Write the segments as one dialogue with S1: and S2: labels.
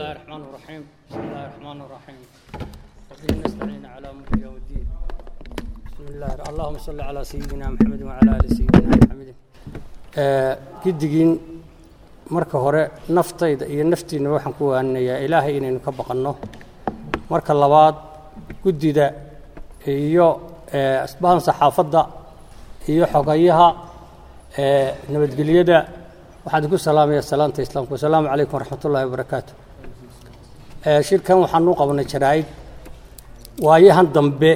S1: الله الرحمن الرحيم بسم الله الرحمن الرحيم وبه نستعين على امر يوم الدين بسم الله اللهم صل على سيدنا محمد وعلى ال سيدنا محمد gidigiin marka hore naftayda iyo naftiinna waxaan ku waaninayaa ilaahay inaynu ka baqanno marka labaad guddida iyo asbahan saxaafadda iyo xogayaha nabadgelyada waxaan ku salaamaya salaanta islaamka wasalaamu calaykum waraxmat ullahi wabarakaatu shirkan waxaan u qabnay jaraa'id waayahan dambe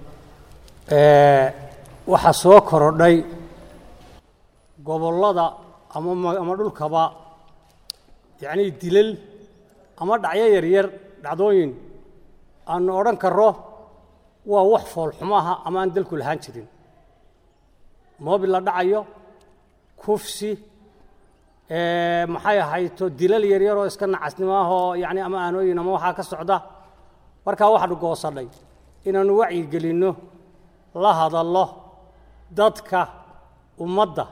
S1: waxaa soo korodhay gobollada ama ama dhulkaba yacnii dilal ama dhacyo yaryar dhacdooyin aanu odhan karro waa wax foolxumaha ama aan dalku lahaan jirin moobil la dhacayo kufsi maxay ahayto dilal yaryaroo iska nacasnimo ahoo yacni ama aanooyin ama waxaa ka socda markaa waxaanu goosadhay inaannu wacyigelinno la hadallo dadka ummadda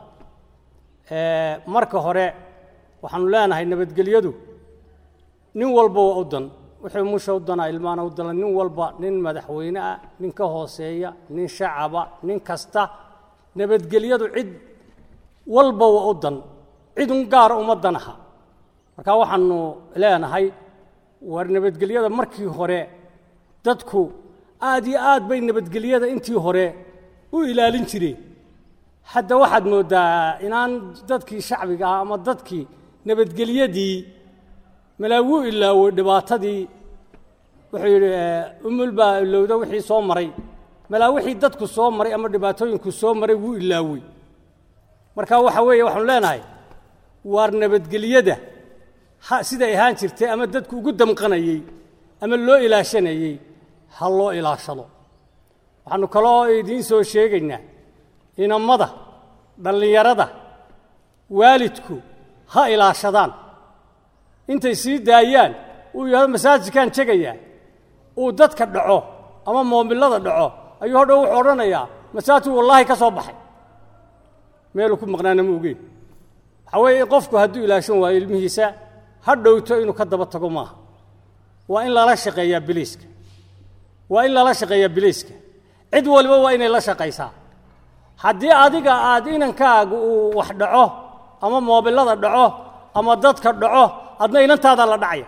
S1: marka hore waxaanu leenahay nabadgelyadu nin walba waa u dan wixii musha u danaa ilmaana u dana nin walba nin madaxweyne ah nin ka hooseeya nin shacaba nin kasta nabadgelyadu cid walba waa u dan cid un gaara uma danaha marka waxaanu leenahay war nabadgelyada markii hore dadku aad iyo aad bay nabadgelyada intii hore u ilaalin jireen hadda waxaad mooddaa inaan dadkii shacbiga ah ama dadkii nabadgelyadii malaa wuu ilaawey dhibaatadii wuxuu yidhi umul baa ilowda wixii soo maray malaa wixii dadku soo maray ama dhibaatooyinku soo maray wuu ilaawey marka waxa weeye waxaanu leenahay waar nabadgelyada ha siday ahaan jirtay ama dadku ugu damqanayey ama loo ilaashanayey ha loo ilaashado waxaanu kaloo idiin soo sheegaynaa inammada dhallinyarada waalidku ha ilaashadaan intay sii daayaan uu yidhahdo masaajidkaan tegayaa uu dadka dhaco ama moomilada dhaco ayuu hodhow wuxuu odhanayaa masaajidku wallaahi ka soo baxay meeluu ku maqnaana ma ogeyn waxaa weeye qofku hadduu ilaashan waayo ilmihiisa ha dhowto inuu ka daba tago maaha waa in lala shaqeeyaa biliiska waa in lala shaqeeyaa biliiska cid waliba waa inay la shaqaysaa haddii adiga aad inankaagu uu wax dhaco ama moobilada dhaco ama dadka dhaco adna inantaadaa la dhacaya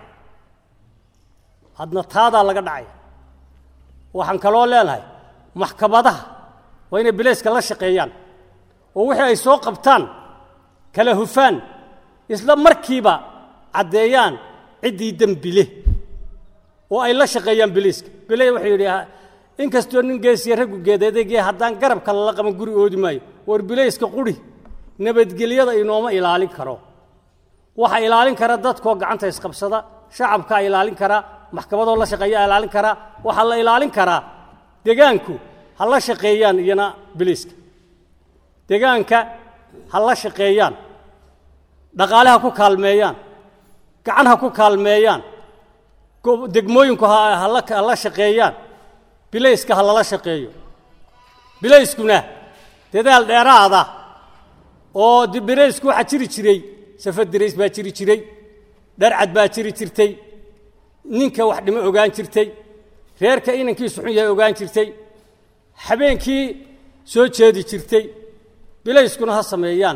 S1: adna taadaa laga dhacaya waxaan kaloo leenahay maxkamadaha waa inay bilayska la shaqeeyaan oo wixii ay soo qabtaan kala hufaan isla markiiba caddeeyaan ciddii dembi leh oo ay la shaqeeyaan biliiska bile wuxuu yidhi inkastoo nin geesiya raggu geedeedegee haddaan garabka lala qaban guri oodi maayo war bilayska quri nabadgelyada inooma ilaalin karo waxaa ilaalin kara dadkoo gacanta isqabsada shacabkaa ilaalin kara maxkamadoo la shaqeeyaa ilaalin kara waxaa la ilaalin karaa degaanku ha la shaqeeyaan iyana biliiska degaanka ha la shaqeeyaan dhaqaale ha ku kaalmeeyaan gacan ha ku kaalmeeyaan degmooyinku ha la shaqeeyaan bilayska ha lala shaqeeyo bilayskuna dadaal dheeraada oo bilaysku waxaa jiri jiray safar dirays baa jiri jiray dharcad baa jiri jirtay ninka wax dhimo ogaan jirtay reerka inankiisu xun yahay ogaan jirtay habeenkii soo jeedi jirtay bilayskuna ha sameeyaan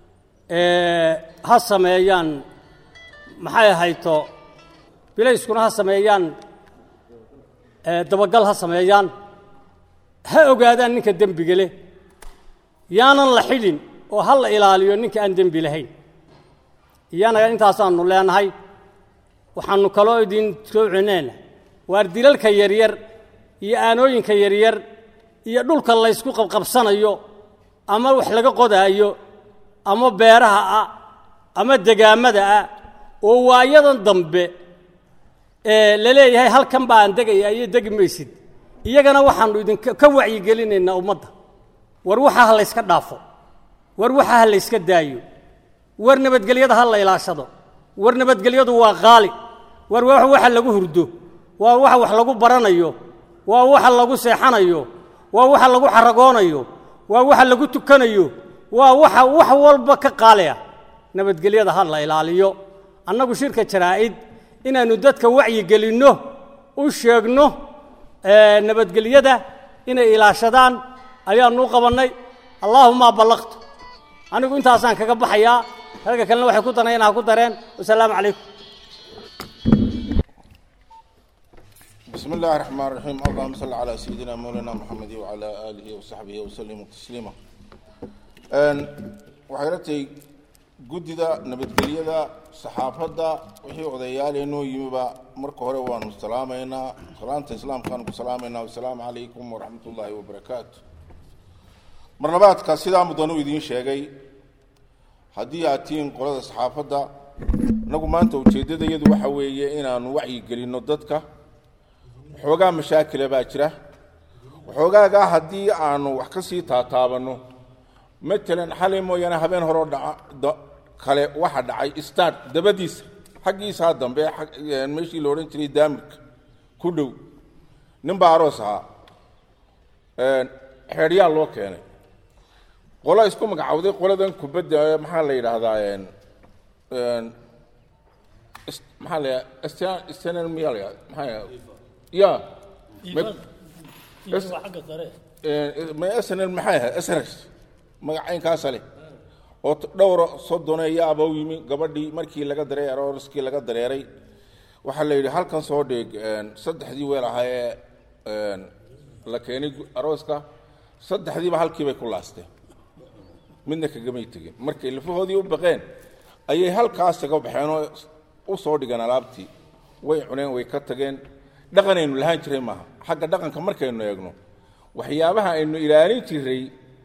S1: ha sameeyaan maxay ahayto bilayskuna ha sameeyaan dabagal ha sameeyaan ha ogaadaan ninka dembiga leh yaanan la xidhin oo ha la ilaaliyo ninka aan dembi lahayn iyana intaasaanu leenahay waxaanu kaloo idin soo celinayna waar dilalka yaryar iyo aanooyinka yaryar iyo dhulka laysku qabqabsanayo ama wax laga qodaayo ama beeraha ah ama degaamada ah oo waayadan dambe la leeyahay halkan baan degaya iyo degi maysid iyagana waxaanu idinka ka wacyigelinaynaa ummadda war waxa ha layska dhaafo war waxa ha layska daayo war nabadgelyada ha la ilaashado war nabadgelyadu waa qaali war waxa lagu hurdo waa waxa wax lagu baranayo waa waxa lagu seexanayo waa waxa lagu xaragoonayo waa waxa lagu tukanayo waa waxa wax walba ka qaaliya nabadgelyada ha la ilaaliyo annagu shirka jaraa'id inaannu dadka wacyigelinno u sheegno nabadgelyada inay ilaashadaan ayaannu u qabannay allaahuma ballaqtu anigu intaasaan kaga baxayaa ragga kalena waxay ku danayeen ha ku dareen wasalaamu calaykum
S2: بسم الله الرحمن الرحيم اللهم صل على سيدنا مولانا محمد وعلى آله وصحبه وسلم تسليما waxay la tahay guddida nabadgelyada saxaafadda wixii odayaaleenoo yimiba marka hore waanu salaamaynaa salaanta islaamkaanu ku salaamaynaa wasalaamu calaykum waraxmat ullaahi wabarakaatu marlabaadka sidaa mudanu idiin sheegay haddii aad tihiin qolada saxaafadda inagu maanta ujeeddadayadu waxa weeye inaanu wacyigelinno dadka waxoogaa mashaakila baa jira waxoogaagaa haddii aanu wax ka sii taataabanno matalan xalay mooyaane habeen horeo dhaca kale waxa dhacay start dabadiisa xaggiisaa dambe meeshii la odhan jiray daamirka ku dhow nin baa aroos ahaa xeedhyaa loo keenay qolo isku magacawday qoladan kubadda maxaa la yidhaahdaa maxaa la yidhahdaa snl miyaa la yidhahdaa maxaa ya ma snl maxay ahayd srs magacaynkaasa leh oo dhowra soddoneeyaaba u yimi gabadhii markii laga dareeray arooskii laga dareeray waxaa la yidhi halkan soo dheeg saddexdii weel ahaa ee la keenay arooska saddexdiiba halkiibay ku laasteen midna kagamay tegin markay lafahoodii u baqeen ayay halkaas kaga baxeen oo u soo dhigeen alaabtii way cuneen way ka tageen dhaqanaynu lahaan jiray maaha xagga dhaqanka markaynu eegno waxyaabaha aynu ilaalin jiray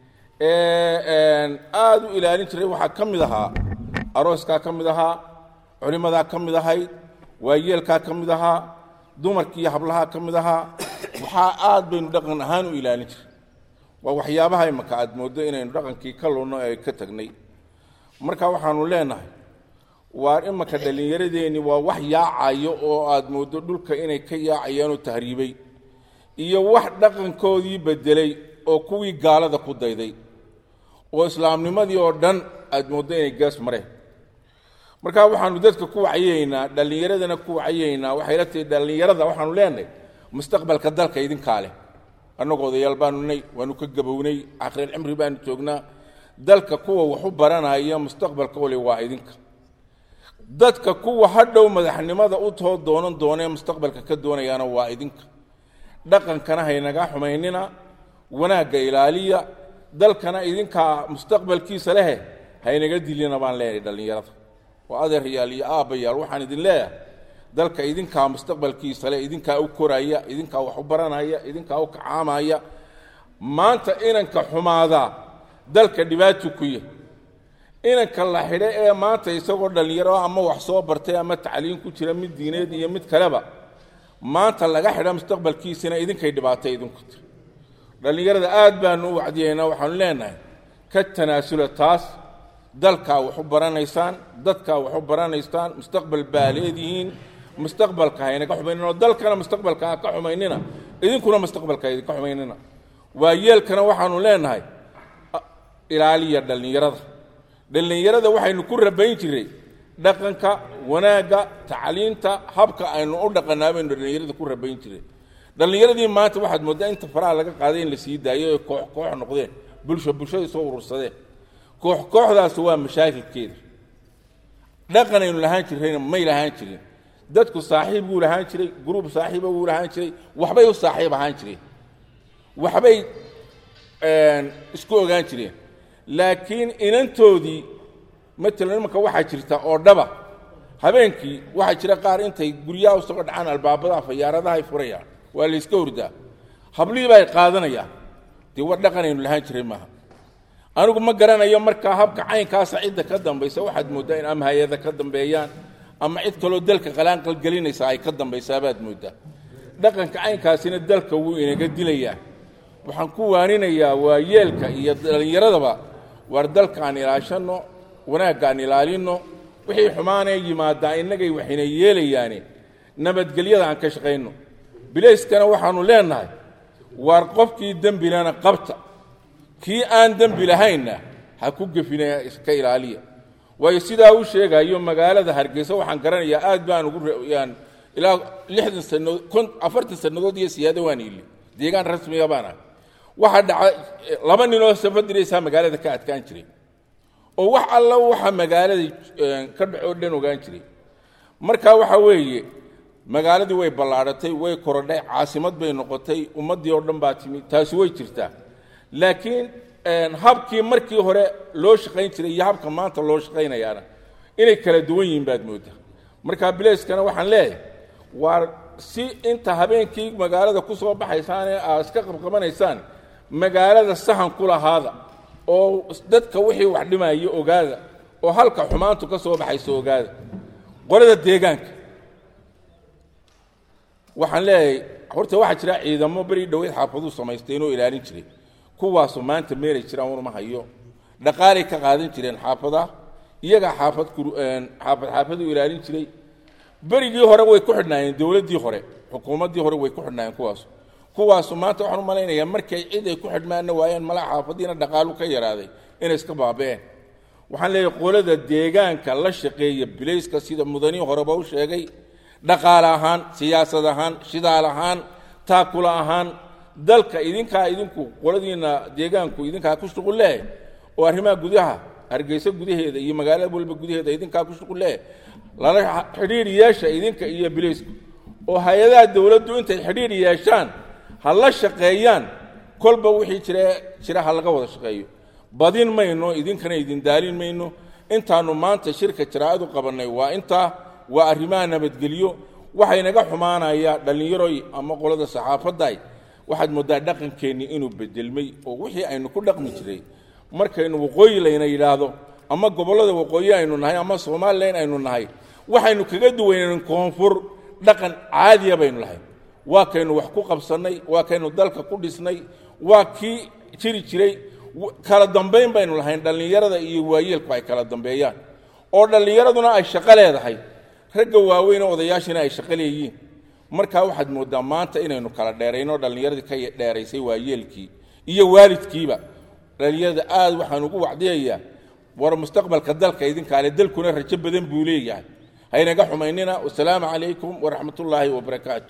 S2: aada u ilaalin jiray waxaa ka mid ahaa arooskaa ka mid ahaa culimmadaa ka mid ahayd waayeelkaa ka mid ahaa dumarkiiyo hablahaa ka mid ahaa waxaa aad baynu dhaqan ahaan u ilaalin jiray waa waxyaabaha imaka aad mooddo inaynu dhaqankii ka lunno ee ka tagnay marka waxaanu leenahay waar imaka dhallinyaradeenni waa wax yaacayo oo aad mooddo dhulka inay ka yaacayaanoo tahriibay iyo wax dhaqankoodii beddelay oo kuwii gaalada ku dayday oo islaamnimadii oo dhan aad mooddo inay gaas mareen marka waxaanu dadka ku wacyaynaa dhallinyaradana ku wacyaynaa waxay la tahay dhallinyarada waxaanu leenahay mustaqbalka dalka idinkaa leh annagoo odayaal baanu nay waanu ka gabownay akhiril cimri baanu joognaa dalka kuwa waxu baranaya mustaqbalka ole waa idinka dadka kuwa hadhow madaxnimada u too doonan doonee mustaqbalka ka doonayaana waa idinka dhaqankana haynaga xumaynina wanaagga ilaaliya dalkana idinkaa mustaqbalkiisa lehe haynaga dilina baan leenahay dhallinyarada waa adeeryaal iyo aabbayaal waxaan idin leeyahay dalka idinkaa mustaqbalkiisa leh idinkaa u koraya idinkaa wax u baranaya idinkaa u kacaamaya maanta inanka xumaadaa dalka dhibaatu ku yahy inanka la xidho ee maanta isagoo dhallinyaro ama wax soo bartay ama tacliin ku jira mid diineed iyo mid kaleba maanta laga xidha mustaqbalkiisina idinkay dhibaatay idinku tiri dhallinyarada aad baanu u wacdiyaynaa waxaanu leenahay ka tanaasula taas dalkaa wax u baranaysaan dadkaa wax u baranaysaan mustaqbal baa leedihiin mustaqbalka haynaga xumaynina oo dalkana mustaqbalka ha ka xumaynina idinkuna mustaqbalka idinka xumaynina waayeelkana waxaanu leenahay ilaaliya dhallinyarada dhallinyarada waxaynu ku rabayn jiray dhaqanka wanaagga tacliinta habka aynu u dhaqanaa baynu dhallinyarada ku rabayn jiray dhallinyaradii maanta waxaad mooddaa inta faraha laga qaaday in la sii daayo oy koox koox noqdeen bulsho bulshada soo urursadeen koox kooxdaas waa mashaakilkeeda dhaqan aynu lahaan jirrayna may lahaan jirin dadku saaxiib buu lahaan jiray gruub saaxiiba wuu lahaan jiray waxbay u saaxiib ahaan jireen waxbay isku ogaan jireen laakiin inantoodii matalan imanka waxaa jirta oo dhaba habeenkii waxaa jira qaar intay guryaha usoo dhacaan albaabadaha fayaaradahay furayaan waa la yska hordaa hablihii baa ay qaadanayaan dee war dhaqanaynu lahaan jiray maaha anigu ma garanayo markaa habka caynkaasa cidda ka dambaysa waxaad mooddaa in ama hay-ada ka dambeeyaan ama cid kaloo dalka qalaanqalgelinaysa ay ka dambaysaabaad mooddaa dhaqanka caynkaasina dalka wuu inaga dilayaa waxaan ku waaninayaa waayeelka iyo dhallinyaradaba waar dalkaan ilaashanno wanaaggaan ilaalinno wixii xumaanee yimaadaa innagay waxayna yeelayaane nabadgelyada aan ka shaqayno bilayskana waxaannu leennahay waar qofkii dembilana qabta kii aan dembi lahaynna ha ku gefina iska ilaaliya waayo sidaa u sheegayo magaalada hargeysa waxaan garanayaa aad baan ugu yaan ilaa lixdan sannadood kon afartan sannadood iyo siyaado waan ili deegaan rasmiga baan ahay waxaa dhaca laba ninoo safadiraysaa magaalada ka adkaan jiray oo wax alla waxa magaalada ka dhaco dhan ogaan jiray marka waxa weeye magaaladii way ballaadhatay way korodhay caasimad bay noqotay ummaddii oo dhan baa timi taasi way jirtaa laakiin habkii markii hore loo shaqayn jiray iyo habka maanta loo shaqaynayaana inay kala duwan yihiin baad mooddaa marka bileyskana waxaan leeyahay waa si inta habeenkii magaalada ku soo baxaysaan ee aad iska qabqabanaysaan magaalada sahan ku lahaada oo dadka wixii wax dhimaya ogaada oo halka xumaantu ka soo baxayso ogaada qolada deegaanka waxaan leeyahay horta waxaa jira ciidamo beri dhoweyd xaafaduu samaystay inuu ilaalin jiray kuwaasoo maanta meelay jiraan unuma hayo dhaqaalay ka qaadan jireen xaafadaha iyagaa xaafad xaafad xaafad u ilaalin jiray berigii hore way ku xidhnaayeen dowladdii hore xukuumaddii hore way ku xidhnaayeen kuwaasu kuwaasu maanta waxaan u malaynayaa markay cid ay ku xidhmaana waayeen malaa xaafadiina dhaqaalu ka yaraaday inay iska baaba'een waxaan leeyahay qolada deegaanka la shaqeeya bilayska sida mudanihii horeba u sheegay dhaqaale ahaan siyaasad ahaan shidaal ahaan taakula ahaan dalka idinkaa idinku qoladiina deegaanku idinkaa ku shuqul leh oo arrimaha gudaha hargeysa gudaheeda iyo magaalada walba gudaheeda idinkaa ku shuqul leh lala xidhiir yeesha idinka iyo bilaysku oo hay-adaha dowladdu intay xidhiir yeeshaan ha la shaqeeyaan kolba wixii jira jira ha laga wada shaqeeyo badin mayno idinkana idin daalin mayno intaannu maanta shirka jaraa'adu qabannay waa intaa waa arrimaha nabadgelyo waxaynaga xumaanaya dhallinyaroy ama qolada saxaafadday waxaad mooddaa dhaqankeennii inuu bedelmay oo wixii aynu ku dhaqmi jiray markaynu waqooyi layna yidhaahdo ama gobollada waqooyi aynu nahay ama somalilan aynu nahay waxaynu kaga duwaynayn koonfur dhaqan caadiya baynu lahayn waa kaynu wax ku qabsannay waa kaynu dalka ku dhisnay waa kii jiri jiray kala dambayn baynu lahayn dhallinyarada iyo waayeelku ay kala dambeeyaan oo dhallinyaraduna ay shaqo leedahay ragga waaweynee odayaashina ay shaqo leeyihiin markaa waxaad mooddaa maanta inaynu kala dheerayno dhallinyaradii ka dheeraysay waayeelkii iyo waalidkiiba dhallinyarada aad waxaan ugu wacdiyayaa war mustaqbalka dalka idinkaale dalkuna rajo badan buu leeyahay haynaga xumaynina wasalaamu calaykum waraxmat ullaahi wabarakaatu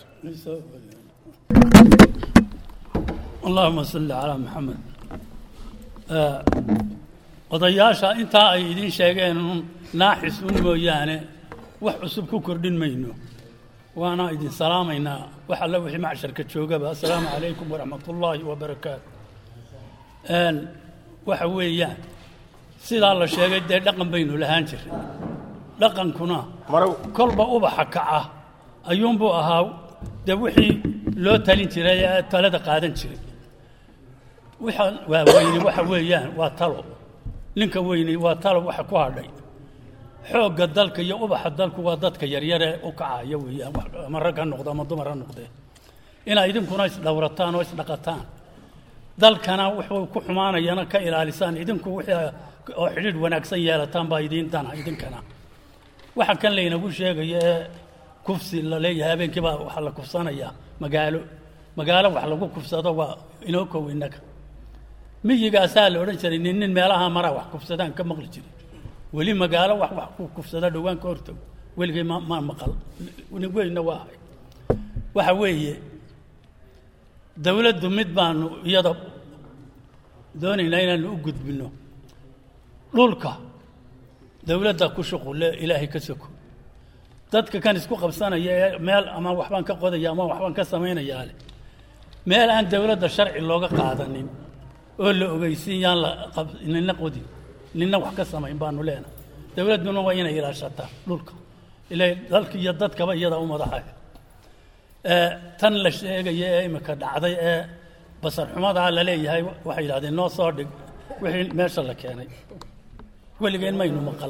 S3: اللهم صل على محمد آه، odayaasha intaa ay idiin sheegeen un naaxis un mooyaane wax cusub ku kordhin mayno waana idin salaamaynaa wax alla wixii macsharka joogaba assalaamu calaykum waraxmat ullaahi wabarakaatu Een, waxa weeyaan sidaa la sheegay dee dhaqan baynu lahaan jiray dhaqankuna
S2: marow
S3: kolba ubaxa kaca ayuunbuu ahaa dee wixii loo talin jiray ee talada qaadan jiray waxa waa weyni waxa weeyaan waa talo ninka weyni waa talo waxa ku hadhay xoogga dalka iyo ubaxa dalku waa dadka yaryare u kacaya weeyaan wax- ama rag ha noqdo ama dumar ha noqdee inaa idinkuna isdhowrataan oo isdhaqataan dalkana wuxuu ku xumaanayana ka ilaalisaan idinku wixii oo xidhiidh wanaagsan yeelataan baa idiin dana idinkana waxa kan laynagu sheegaya ee kufsi la leeyahay habeenkii baa waxaa la kufsanayaa magaalo magaalo wax lagu kufsado waa inoo kow innaga miyigaasaa la odhan jiray nin nin meelaha maraa wax kufsadaan ka maqli jiray weli magaalo wax wax ku kufsada dhowaan ka hortago weligay ma ma maqal nin weynna waa ahay waxa weeye dawladdu mid baanu iyada doonaynaa inaanu u gudbinno dhulka dawladda ku shuqulle ilaahay ka soko dadka kan isku qabsanaya ee meel ama waxbaan ka qodaya ama waxbaan ka samaynayaa leh meel aan dawladda sharci looga qaadanin oo la ogeysiin yaan la qab- nina qodin nina wax ka samayn baanu leenahay dawladduna waa inay ilaashataa dhulka ilaa dalka iyo dadkaba iyada u madaxaya ee tan la sheegaya ee imika dhacday ee basar xumadaa la leeyahay waxay yidhahdeen noo soo dhig wixii meesha la keenay weligeen maynu maqal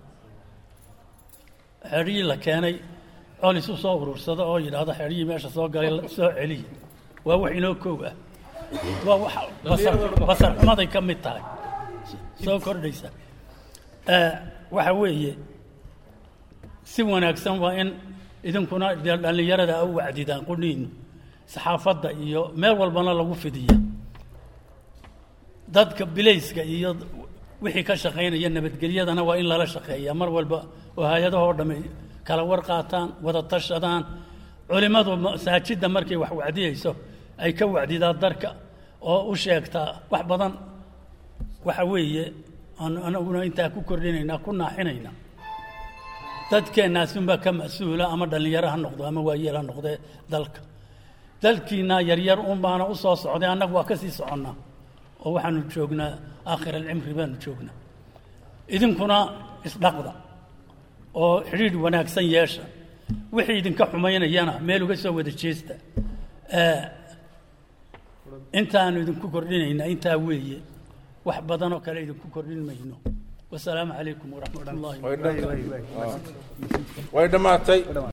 S3: xerhii la keenay col isu soo urursada oo yidhaahdo xerhii meesha soo galay la- soo celiya waa wax inoo koow ah waa wax basar basar xumaday ka mid tahay soo kordhaysa ee waxa weeye si wanaagsan waa in idinkuna dee dhallinyarada u wacdidaan qudhiinu saxaafadda iyo meel walbana lagu fidiya dadka bilayska iyo wixii ka shaqaynaya nabadgelyadana waa in lala shaqeeyaa mar walba oo hay-adahoo dhamme kala war qaataan wada tashadaan culimmadu masaajidda markay wax wacdiyeyso ay ka wacdidaa darka oo u sheegtaa wax badan waxa weeye aan anaguna intaa ku kordhinaynaa ku naaxinaynaa dadkeennaasunbaa ka mas-uula ama dhallinyaro ha noqdo ama waayeel ha noqdee dalka dalkiina yaryar un baana u soo socday annagu waa ka sii soconnaa oo waxaanu joognaa aakhir alcimri baanu joognaa idinkuna isdhaqda oo xidhiidh wanaagsan yeesha wixii idinka xumaynayana meel uga soo wada jeesta intaanu idinku kordhinaynaa intaa weeye wax badanoo kale idinku kordhin mayno wasalaamu calaykum waraxmat ullahi
S2: way dhammaatay